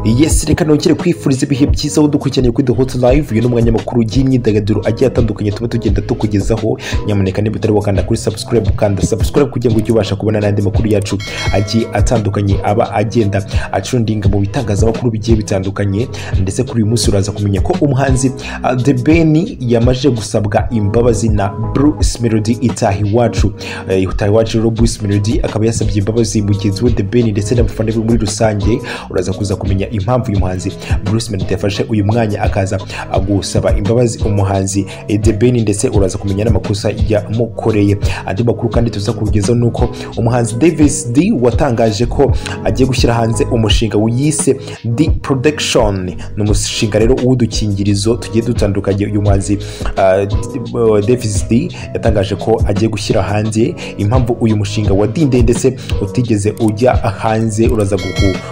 yesi reka nongere kwifuriza ibihe byiza aho dukurikiranye kuri the hot live uyu ni umwanya makuru y'imyidagaduro agiye atandukanye tuba tugenda tukugezaho nyamuneka niba utari wakanda kuri subscribe ukanda subscribe kugira ngo ujye ubasha kubona n'andi makuru yacu agiye atandukanye aba agenda acundinga mu bitangazamakuru bigiye bitandukanye ndetse kuri uyu munsi uraza kumenya ko umuhanzi ah, the ben yamaze gusabwa imbabazi na bruce melody itaha iwacu Eh, itaha iwacu rero bruce melody akaba yasabye imbabazi mugenzi we the ben ndetse n'abafana be muri rusange uraza kuza kumenya impamvu uyu muhanzi bruce melody yafashe uyu mwanya akaza ah, gusaba imbabazi umuhanzi eh, the ben ndetse uraza kumenya n'amakosa yamukoreye andi makuru kandi tuza kugezaho ni uko umuhanzi davis d watangaje ko agiye gushyira hanze umushinga wiyise d production ni umushinga rero w'udukingirizo tugiye dutandukanye uyu muhanzi ah, D- eh, davis d yatangaje ko agiye gushyira hanze impamvu uyu mushinga wa dinde ndetse utigeze ujya hanze uraza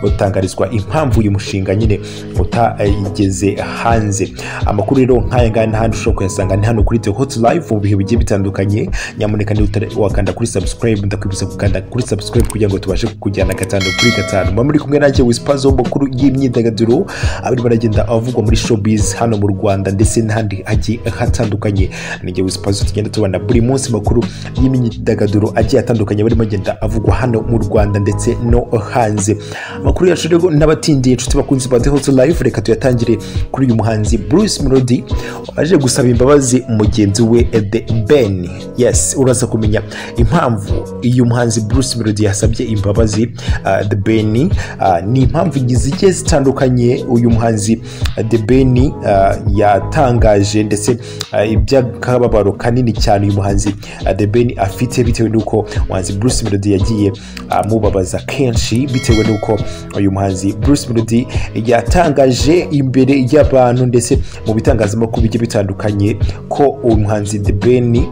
gutangarizwa impamvu uyu mushinga nyine utageze hanze amakuru rero nk'aya ngaya n'ahandi ushobora kuyasanga ni hano kuri The Hot Live mu bihe bigiye bitandukanye nyamuneka niba utari wakanda kuri subscribe ndakwibutsa gukanda kuri subscribe kugira ngo tubashe kukujyana gatanu kuri gatanu muba muri kumwe nanjye wisipazo makuru y'imyidagaduro abari baragenda avugwa muri showbiz hano mu Rwanda ndetse n'ahandi hagiye hatandukanye ninjye wisipazo tugenda tubana buri munsi makuru y'imyidagaduro agiye atandukanye barimo agenda avugwa hano mu Rwanda ndetse no hanze amakuru yacu rero n'abatindiye inshuti bakunzi ba The Hot Live reka tuyatangire kuri uyu muhanzi Bruce Melody waje gusaba imbabazi mugenzi we The Ben yes uraza kumenya impamvu uyu muhanzi Bruce Melody yasabye imbabazi uh, The Ben uh, ni impamvu zigiye zitandukanye uyu muhanzi uh, The Ben uh, yatangaje ndetse uh, iby'akababaro kanini cyane uyu muhanzi uh, The Ben afite bitewe n'uko umuhanzi Bruce Melody yagiye amubabaza kenshi bitewe n'uko uyu muhanzi Bruce Melody yatangaje imbere y'abantu ndetse mu bitangazamakuru bigiye bitandukanye ko uyu muhanzi The Ben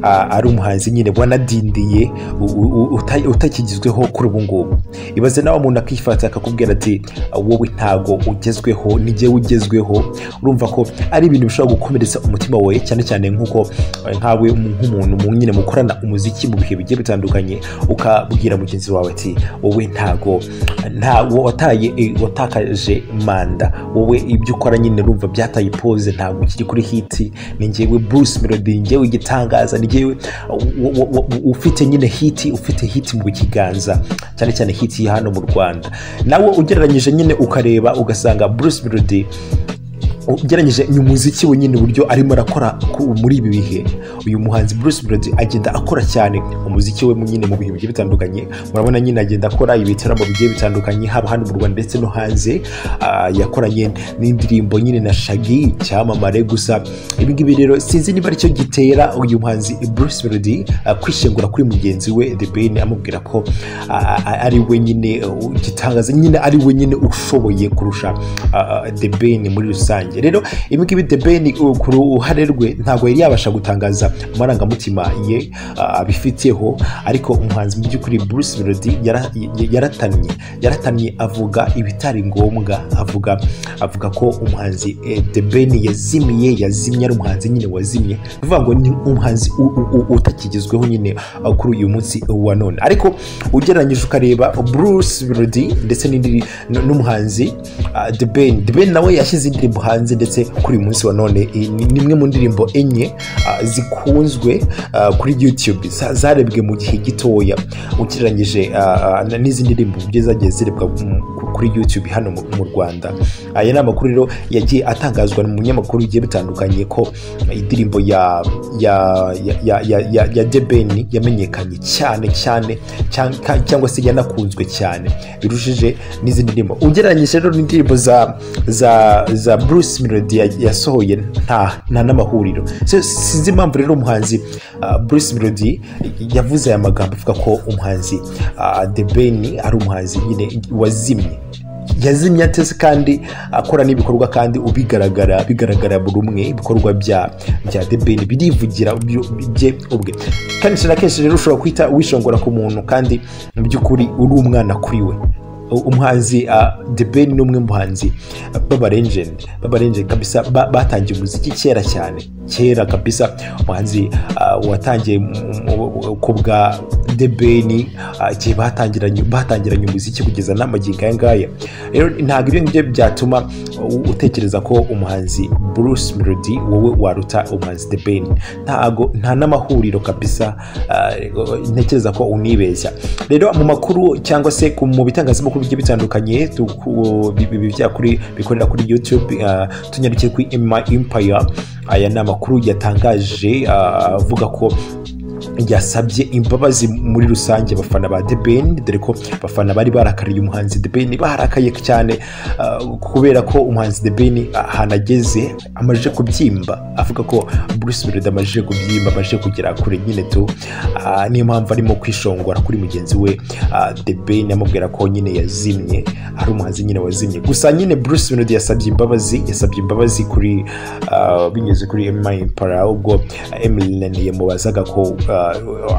ah, ari umuhanzi nyine wanadindiye u- u- uta- utakigizweho kuri ubu ngubu ibaze nawe umuntu akifata akakubwira ati wowe ntago ugezweho nijyewe ugezweho urumva ko ari ibintu bishobora gukomeretsa umutima wawe cyane cyane nk'uko eh, nkawe mu- nk'umuntu mu- nyine mukorana umuziki mu bihe bigiye bitandukanye ukabwira mugenzi wawe ati wowe ntago nta wataye eh, watakaje manda wowe ibyo ukora nyine urumva byataye pose ntabwo ukiri kuri hiti ni njyewe bruce melody njyewe igitangaza ni njyewe u- u- u- ufite nyine hiti ufite hiti mu kiganza cyane cyane hiti hano mu rwanda nawe ugereranyije nyine ukareba ugasanga bruce melody ugereranyije umuziki we nyine uburyo arimo arakora ku- muri ibi bihe uyu muhanzi Bruce Melody agenda akora cyane umuziki we mu- nyine mu bihe bigiye bitandukanye murabona nyine agenda akora ibitaramo bigiye bitandukanye haba hano mu Rwanda ndetse no hanze Ah, yakoranye n'indirimbo nyine na Shaggy icyamamare gusa ibi ngibi rero sinzi niba aricyo gitera uyu muhanzi Bruce Melody ah, kwishengura kuri mugenzi we The Ben amubwira ko ah, ah, ari we nyine uh, gitangaza nyine ari we nyine ushoboye kurusha ah, ah, The Ben muri rusange rero ibi ngibi The Ben uh, ku ruhare rwe ntabwo yari yabasha gutangaza amarangamutima ye ah, abifiteho ariko umuhanzi mu by'ukuri Bruce Melody yara- y- yaratannye yaratannye avuga ibitari ngombwa avuga avuga ko umuhanzi eh, The Ben yazimiye yazimye ari umuhanzi nyine wazimye ni ukuvuga ngo ni umuhanzi u- u- u- utakigezweho nyine ah, kuri uyu munsi wa none ariko ugereranyije ukareba Bruce Melody ndetse n'indi- n- n'umuhanzi ah, The Ben The Ben nawe yashyize indirimbo hanze ndetse kuri uyu munsi wa none eh, ni ni imwe mu ndirimbo enye ah, zikunzwe ah, kuri YouTube za- zarebwe mu gihe gitoya ugereranyije ah, ah, n'izindi ndirimbo zigiye zagiye zirebwa mu- kuri YouTube hano mu mu Rwanda aya ni amakuru rero yagiye atangazwa mu binyamakuru bigiye bitandukanye ko indirimbo ya ya ya ya ya ya, ya debeni yamenyekanye cyane cyane cyangwa, cyangwa se yanakunzwe cyane birushije n'izindi ndirimbo ugereranyije rero n'indirimbo za za za bruce melody ya- yasohoye nta nta n'amahuriro So, sinzi impamvu rero umuhanzi ah, bruce melody yavuze aya magambo avuga ko umuhanzi ah, The Ben ari umuhanzi nyine wazimye yazimye ateze kandi akora n'ibikorwa kandi ubigaragara bigaragara buri umwe ibikorwa bya bya The Ben birivugira byo- bye ubwe kenshi na kenshi rero ushobora kwita wishongora ku muntu kandi mu by'ukuri uri umwana kuri we umuhanzi ah, The Ben ni umwe mu bahanzi b'abarengende b'abarengende kabisa ba- batangiye umuziki kera cyane kera kabisa umuhanzi ah, watangiye mu- mu- ku bwa debeni igihe batangiranye batangiranye umuziki kugeza n'amagingo aya ngaya rero ntabwo ibyo ngibyo byatuma u- utekereza ko umuhanzi bruce melody wowe waruta umuhanzi debeni ntago nta n'amahuriro kabisa ah, ntekereza ko unibeshya rero mu makuru cyangwa se ku- mu bitangazamakuru bigiye bitandukanye tu- ku- bi- bi- bijya kuri bikorera kuri youtube ah, tunyarukiye kuri my empire aya ni amakuru yatangaje ah, avuga ko yasabye imbabazi muri rusange abafana ba The Ben dore ko abafana bari barakariye umuhanzi The Ben barakaye cyane ah, kubera ko umuhanzi The Ben ahantu ageze amajije kubyimba avuga ko Bruce Melody amajije kubyimba amajije kugera kure nyine tu Ah, niyo mpamvu arimo kwishongora kuri mugenzi we ah, The Ben amubwira ko nyine yazimye ari umuhanzi nyine wazimye gusa nyine Bruce Melody yasabye imbabazi yasabye imbabazi kuri ah, binyuze kuri Emma Impala ubwo Emilene yamubazaga ko ah,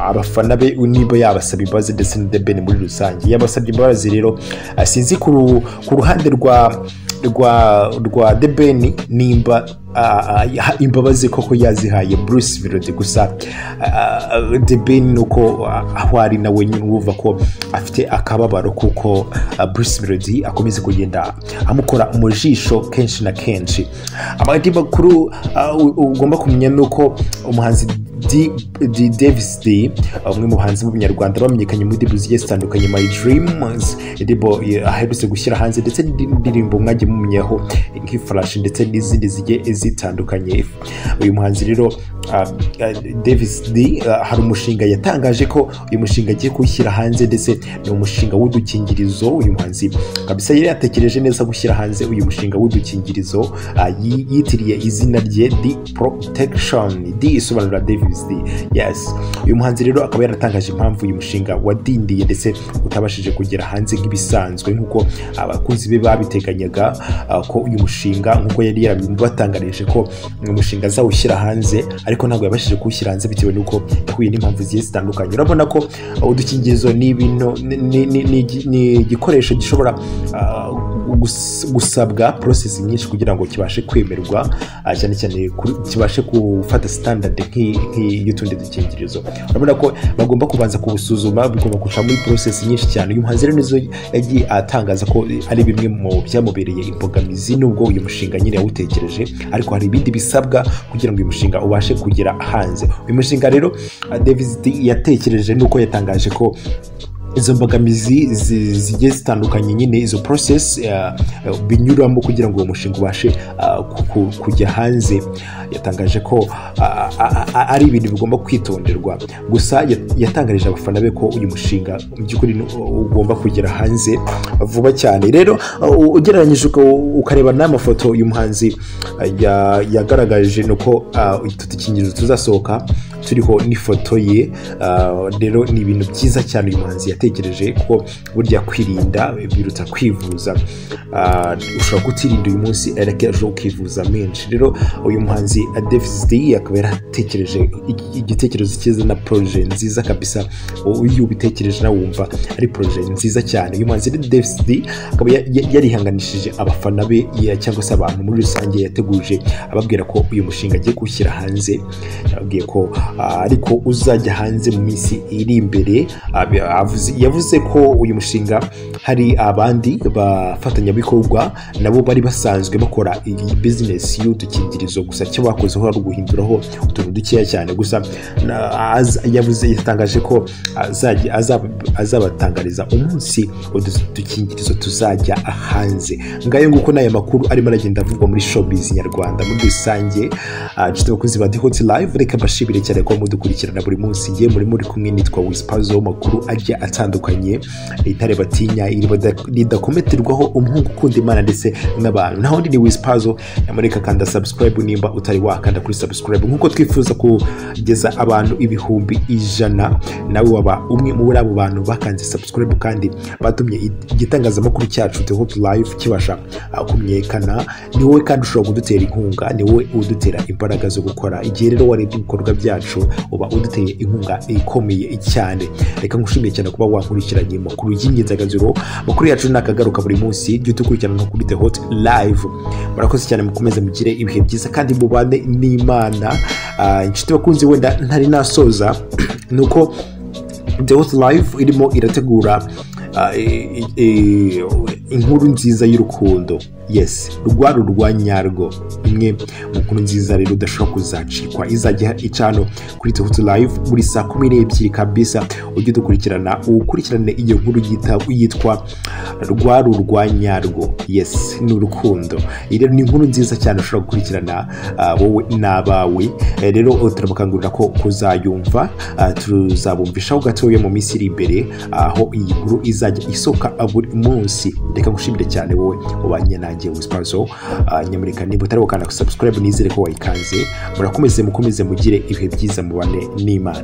abafana be niba yabasaba imbabazi ndetse na The Ben muri rusange yabasabye imbabazi rero ah, sinzi ku ru- ku ruhande rwa rwa rwa The Ben nimba ah, ah, imbabazi koko yazihaye Bruce Melody gusa ah, ah, The Ben ni uko ah, aho ari nawe nyine wumva ko afite akababaro kuko ah, Bruce Melody akomeza kugenda amukora mu jisho kenshi na kenshi amahirwe makuru ah, u- ugomba kumenya ni uko umuhanzi D, D, Davis D, umwe mu bahanzi b'umunyarwanda bamenyekanye mu ndirimbo zigiye zitandukanye My Dreams, indirimbo eh, aherutse gushyira hanze ndetse n'indirimbo mwagiye mumenyaho nk'Ifarashi ndetse n'izindi zigiye zitandukanye uyu muhanzi rero ah, ah, Davis D ah, hari umushinga yatangaje ko uyu mushinga agiye kuwushyira hanze ndetse ni umushinga w'udukingirizo uyu muhanzi kabisa yari yatekereje neza gushyira hanze uyu mushinga w'udukingirizo ah, yi- yitiriye izina rye di protection di isobanura davis di yes uyu muhanzi rero akaba yaratangaje impamvu uyu mushinga wadindiye ndetse utabashije kugera hanze nk'ibisanzwe nk'uko abakunzi be babiteganyaga ah, ko uyu mushinga nk'uko yari yarabibatangarije ko uyu mushinga azawushyira hanze ariko ntabwo yabashije kuwushyira hanze bitewe n'uko yahuye n'impamvu zigiye zitandukanye urabona ko ah, udukingirizo ni ibintu ni- ni- ni- ni- ni igikoresho gishobora ah, gus- gusabwa process nyinshi kugira ngo kibashe kwemerwa ah, cyane cyane kuri- kibashe gufata standard nk'i- nk'i- y'utundi dukingirizo urabona ko bagomba kubanza kubusuzuma bigomba guca muri process nyinshi cyane uyu muhanzi rero nizo yagiye atangaza ko ari bimwe mu byamubereye imbogamizi nubwo uyu mushinga nyine yawutekereje ariko hari ibindi bisabwa kugira ngo uyu mushinga ubashe kugera hanze uyu mushinga rero ah, Davis D yatekereje nuko yatangaje ko izo mbogamizi zi- zigiye zitandukanye nyine izo process eh, binyuramo kugira ngo uwo mushinga ubashe ah, ku- ku- kujya hanze yatangaje ko ah, ah, ah, ari ibintu bigomba kwitonderwa gusa yat- yatangarije abafana be ko uyu mushinga mu by'ukuri ni- ugomba kugera hanze vuba cyane rero u- ugereranyije uka- ukareba n'amafoto uyu muhanzi ah, ya- yagaragaje ni uko ah, utu dukingirizo tuzasohoka turiho n'ifoto ye ah, rero ni ibintu byiza cyane uyu muhanzi yatekereje ko burya kwirinda biruta kwivuza Ah, ushobora kutirinda uyu munsi ariko ejo ukivuza menshi rero uyu muhanzi Davis D akaba yaratekereje igi- igitekerezo cyiza na poroje nziza kabisa U- iyo ubitekereje nawe wumva ari poroje nziza cyane uyu muhanzi rero Davis D akaba ya- ya- yarihanganishije abafana be ya- cyangwa se abantu muri rusange yateguje ababwira ko uyu mushinga agiye kuwushyira hanze yababwiye ko ah, ariko uzajya hanze mu minsi iri imbere Ah, bi- avuze- yavuze ko uyu mushinga hari abandi bafatanyabikorwa nabo bari basanzwe bakora iyi bizinesi y'udukingirizo gusa icyo bakozeho ari uguhinduraho utuntu dukeya cyane gusa na- az- yavuze yatangaje ko azajya- azab- azabatangariza umunsi udu dukingirizo tuzajya hanze ngayo nguko n'aya makuru arimo aragenda avugwa muri showbiz nyarwanda muri rusange Ah, inshuti abakunzi ba dihoti live reka mbashimire cyane ko mudukurikirana buri munsi ngiye muri muri kumwe nitwa wisipazo makuru ajya atandukanye intare batinya iriba da- ridakometerwaho umuhungu ukunda imana ndetse n'abantu naho ndi ni wisipazo namureka kanda subscribe nimba utari wakanda kuri subscribe nkuko twifuza kugeza abantu ibihumbi ijana nawe waba umwe muri abo bantu bakanze subscribe kandi batumye i- igitangazamakuru cyacu dihoti live kibasha ah, kumenyekana ni wowe kandi ushobora kudutera inkunga ni wowe udutera imbaraga zo gukora igihe rero warebye ibikorwa byacu uba uduteye inkunga ikomeye cyane reka ngushimiye cyane kuba kuba wankurikiranye amakuru y'imyidagaduro amakuru yacu ni akagaruka buri munsi jya udukurikirana nka kuri the hot live murakoze cyane mukomeze mugire ibihe byiza kandi mubane n'imana Ah, inshuti bakunzi wenda ntari nasoza ni uko the hot live irimo irategura ah, i- i- i- inkuru nziza y'urukundo yes rwari urwa nyarwo imwe mu nkuru nziza rero udashobora kuzacikwa izajya icano kuri tuhutu live buri saa kumi n'ebyiri kabisa ujye udukurikirana ukurikirane iyo nkuru yita- yitwa rwari urwa nyarwo yes ni urukundo iyi rero ni inkuru nziza cyane ushobora gukurikirana ah, wowe n'abawe Eh, rero eh, turabakangurira ko kuzayumva ah, tuzabumvishaho gatoya mu minsi iri imbere aho iyi nkuru izajya isohoka buri munsi reka ngushimire cyane wowe ubanye nanjye wisipazo nyamurika niba utari wakanda subscribe nizere ko wayikanze murakomeze mukomeze mugire ibihe byiza mubane n'imana